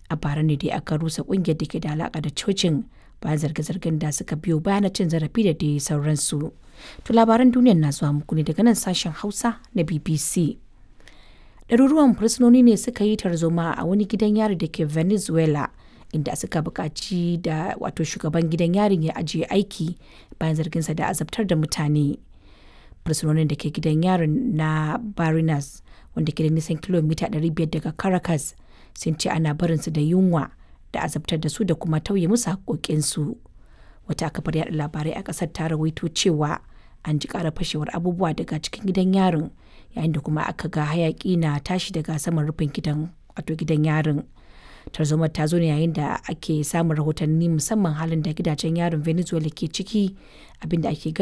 a bara ne dai aka rusa kungiyar da ke da alaka da cocin bayan zarge-zargen da suka biyo bayan cin zarafi da dai sauransu to labaran duniyar na zuwa muku ne daga nan sashen hausa na bbc ɗaruruwan fursunoni ne suka yi tarzoma a wani gidan yari da ke venezuela inda suka buƙaci da wato shugaban gidan yarin ya ajiye aiki bayan zarginsa da azabtar da mutane fursunonin da ke gidan yarin na barinas wanda ke da nisan kilomita 500 daga caracas sun ce ana barinsu da yunwa da azabtar da su da kuma tauye musu haƙoƙinsu wata kafar yaɗa labarai a ƙasar ta rawaito cewa an ji ƙara fashewar abubuwa daga cikin gidan yarin yayin da kuma aka ga hayaƙi na tashi daga saman rufin gidan wato gidan yarin tarzomar ta zo ne yayin da ake samun rahotanni musamman halin da gidajen yarin venezuela ke ciki abinda ake